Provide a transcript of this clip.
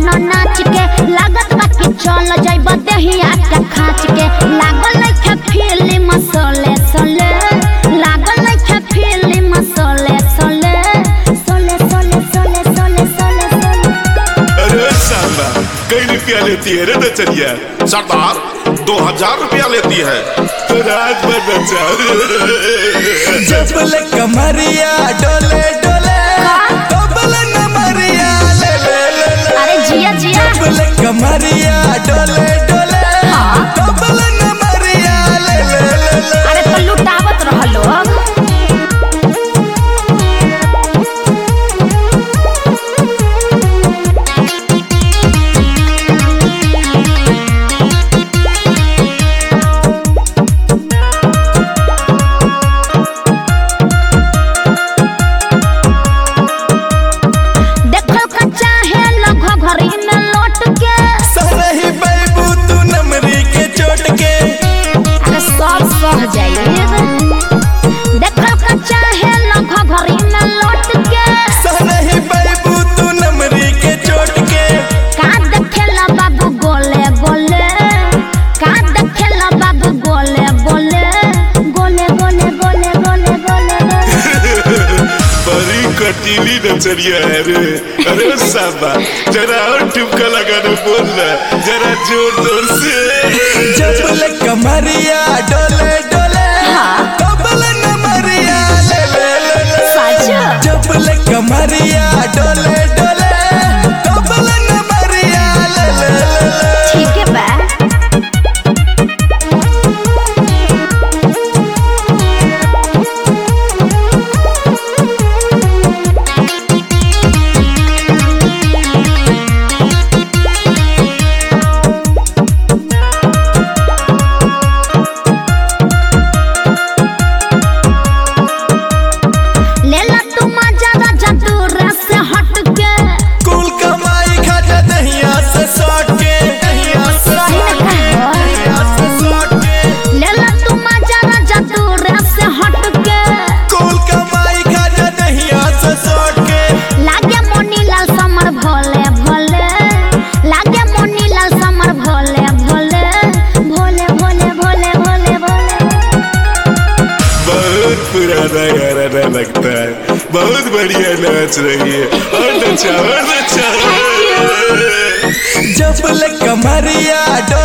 नाच के लागत बा कि चल जाइब देहिया के खाच के लागल नइखे फिल्म सोले सोले लागल नइखे फिल्म सोले सोले सोले सोले सोले सोले सोले सोले अरे साला कई रुपया लेती है रे नचनिया सरदार दो हजार रुपया लेती है तो रात भर नचा जबल कमरिया डोले डोले डबल नमरिया ले ले ले ले अरे जिया जिया जबल कमरिया डोले डोले डबल नमरिया ले ले ले ले अरे तो लुटावत रहलो देखल का चाहे लगो घरी में लौट के सरही बैबू तू नमरी के चोट के अरे सब सह जाइए देखल का चाहे लगो घरी में लौट के सरही बैबू तू नमरी के चोट के का देखेला बाबू गोले गोले का देखेला बाबू गोले गोले गोले गोले गोले गोले गोले गोले बड़ी कटीली नचनिया है रे अरे साला जरा और ठुमका लगाने बोल ना जरा जोर जोर से जबल कमरिया डोले डोले डबल नमरिया ले ले ले ले सच जबल कमरिया डोले डोले डबल नमरिया ले ले ले ले ठीक है बा लेला तू मजा राजा दूर से हट के कुल कमाई खाता दहिया से सॉट के दहिया से सही सॉट में के कहा। दहिया से सॉट के लेला तू मजा राजा दूर से हट के कुल कमाई खाता दहिया से सॉट के लागे मोनी लाल समर भोले भोले लागे मोनी लाल समर भोले भोले भोले भोले भोले भोले भोले बहुत पुराना गाना लगता है बहुत बढ़िया नाच रही है और नचा और नचा जबल कमरिया डोले